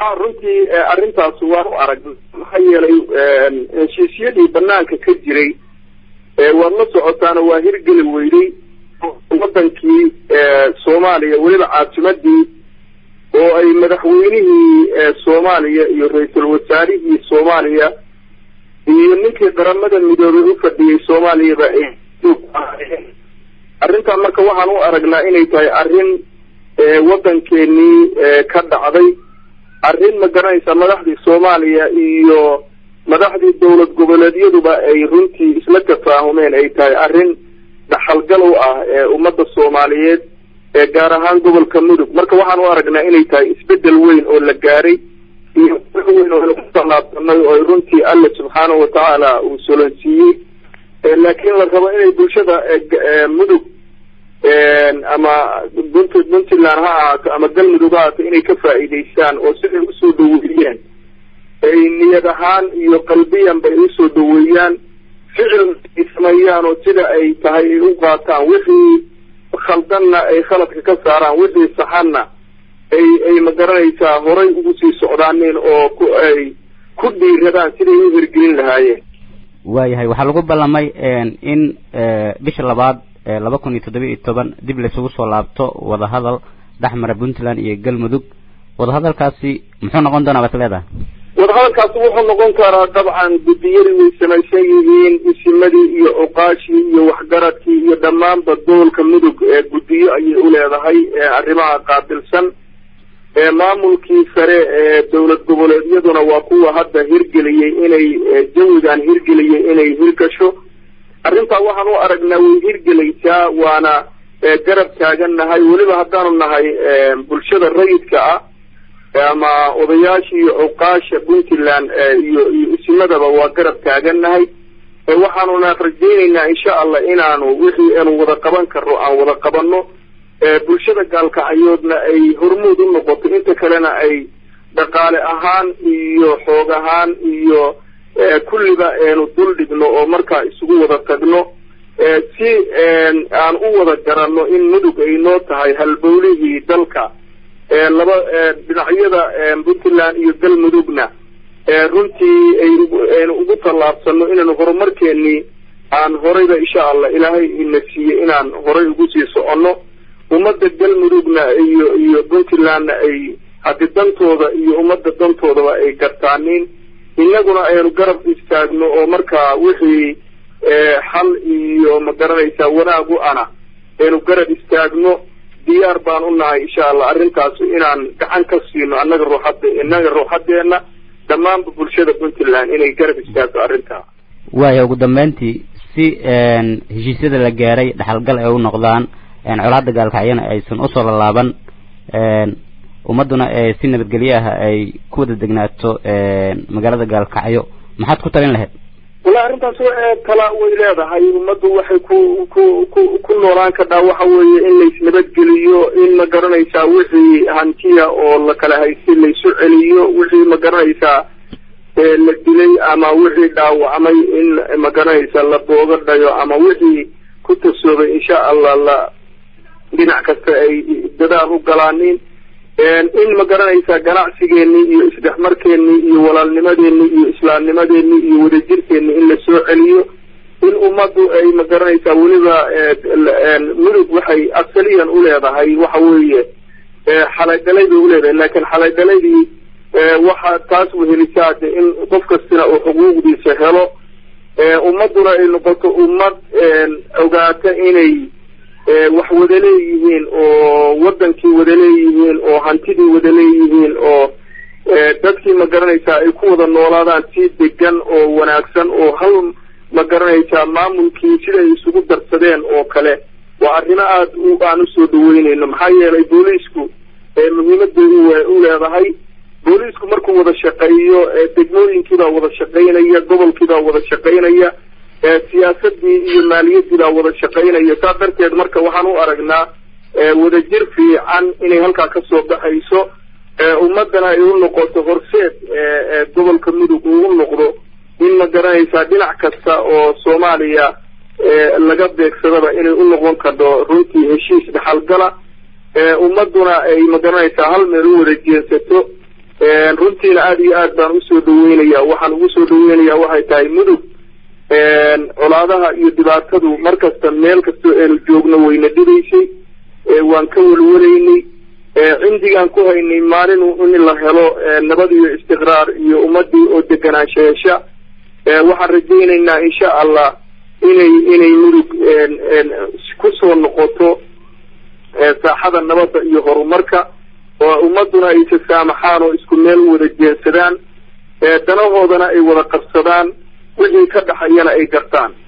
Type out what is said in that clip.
ha runtii arrintaas waan u arag maxaa yeelay heshiisyadii banaanka ka jiray waad la socotaana waa hirgeli weyday wadankii soomaaliya weliba caasimadii oo ay madaxweynihii soomaaliya iyo ra-iisul wasaarihii soomaaliya iyo ninkii qaramada midoobay u fadhiyey soomaaliyaba ay arrintan marka waxaan u aragnaa inay tahay arrin waddankeenii ka dhacday arrin ma garanaysa madaxdii soomaaliya iyo madaxdii dowlad goboleedyaduba ay runtii isla tafaahumeen ay tahay arrin dhaxalgal u ah ee ummadda soomaaliyeed ee gaar ahaan gobolka mudug marka waxaan u aragnaa inay tahay isbedel weyn oo la gaaray iyo weyn oo ku tallaabsanay oo runtii alla subxaanahu watacaala uu solansiiyey laakiin la rabo inay bulshada mudug ama bunt puntland ha ahaato ama galmudug ha ahaato inay ka faa'iidaystaan oo siday usoo dhaweeyeen ay niyad ahaan iyo qalbiyan bay usoo dhaweeyaan ficil ay sameeyaan oo sida ay tahay ay u qaataan wixii khaldanna ay khaladka ka saaraan wixii saxanna ay ay magaranaysaa horay ugu sii socdaaneen oo ku ay ku dhiiradaan siday u hirgelin lahaayeen waayahay waxaa lagu ballamay in bisha labaad laba kun iyo toddoba iyo toban dib laysugu soo laabto wadahadal dhexmara puntland iyo galmudug wadahadalkaasi muxuu noqon doonaa baad leedahay wadahadalkaasi wuxuu noqon karaa dabcan guddiyadii way samaysan yihiin isimadii iyo cuqaashii iyo waxgaradkii iyo dhammaanba gobolka mudug ee guddiyo ayay u leedahay arrimaha qaabilsan maamulkii sare ee dowlad goboleedyaduna waa kuwa hadda hirgeliyey inay jawigan hirgeliyey inay hirgasho arrintaa waxaan u aragnaa way hirgelaysaa waana garab taagan nahay weliba haddaanu nahay bulshada rayidka ah ama odayaasha iyo cuqaasha puntland iyo iyo isimadaba waa garab taagan nahay waxaanuna rajaynaynaa insha allah inaanu wixii aanu wada qaban karno aan wada qabanno bulshada gaalkacyoodna ay hormuud u noqoto inta kalena ay dhaqaale ahaan iyo xoog ahaan iyo kulliba aanu dul dhigno oo markaa isugu wada tagno si aan u wada garanno in mudug ay noo tahay halbowlihii dalka laba dhinacyada puntland iyo galmudugna runtii ayaynu ugu tallaabsano inaanu horumarkeenii aan horeyba insha allah ilaahay ina siiyey inaan horay ugu sii soconno ummadda galmudugna iyo iyo puntlandna ay haddi dantooda iyo ummadda dantoodaba ay gartaaniin innaguna aynu garab istaagno oo markaa wixii xal iyo ma garanaysaa wanaag u ana aynu garab istaagno diyaar baan u nahay insha allah arrintaas inaan gacan ka siino annaga ruuxadda innaga ruuxaddeenna dhammaanba bulshada puntland inay garab istaagto arrintaa waaya ugu dambeyntii si heshiisyada la gaaray dhaxalgal ay u noqdaan colaada gaalkacyana aysan usoo lalaaban ummadduna si nabadgelyo ah ay ku wada degnaato magaalada gaalkacyo maxaad ku talin lahayd wallahi arrintaas tala way leedahay ummaddu waxay ku ku ku ku noolaan kadhaa waxa weeye in laysnabadgeliyo in ma garanaysaa wixii hantiya oo la kala haystay laysu celiyo wixii ma garanaysaa la dilay ama wixii dhaawacmay in ma garanaysaa la booga dhayo ama wixii ku tasoobay insha allah la dhinac kasta ay dadaal u galaanin in ma garanaysaa ganacsigeenii iyo isdhexmarkeenii iyo walaalnimadeenii iyo islaamnimadeenii iyo wadajirkeenii in la soo celiyo in ummaddu ay ma garanaysaa weliba mudug waxay asaliyan u leedahay waxa weeye xalaydhalay bay uleedahay laakiin xalaydhalaydii waxa taas wehelisaa de in qof kastina uu xuquuqdiisa helo ummadduna ay noqoto ummad ogaata inay wax wada leeyihiin oo wadankii wada leeyihiin oo hantidii wada leeyihiin oo dadkii ma garanaysaa ay ku wada noolaadaan si degan oo wanaagsan oo hal ma garanaysaa maamulkii siday isugu darsadeen oo kale waa arrimo aada u aan usoo dhaweynayno maxaa yeelay booliisku muhiimaday u leedahay booliisku markuu wada shaqeeyo degmooyinkiibaa wada shaqaynaya gobolkiibaa wada shaqaynaya siyaasadii iyo maaliyadii baa wada shaqaynaya saa darteed marka waxaan u aragnaa wadajir fiican inay halkaa kasoo baxayso ummaddana ay u noqoto horseed gobolka mudug uu u noqdo in ma garanaysaa dhinac kasta oo soomaaliya laga beegsadaba inay u noqon karto runtii heshiis dhaxalgala ummadduna ay ma garanaysaa hal meel u wada jeensato runtiina aada iyo aad baan usoo dhaweynaya waxaan ugu soo dhaweynaya waxay tahay mudug colaadaha iyo dhibaatadu mar kasta meel kastoo aynu joogno wayna dhibaysay waan ka welwelaynay cindigaan ku haynay maalin in la helo nabad iyo istiqraar iyo ummadii oo deganaansha hesha waxaan rajaynaynaa insha allah inay inay mudug kusoo noqoto saaxada nabadda iyo horumarka oo ummaduna ay tasaamaxaan oo isku meel wada jeensadaan danahoodana ay wada qabsadaan wixii ka dhaxayana ay gartaan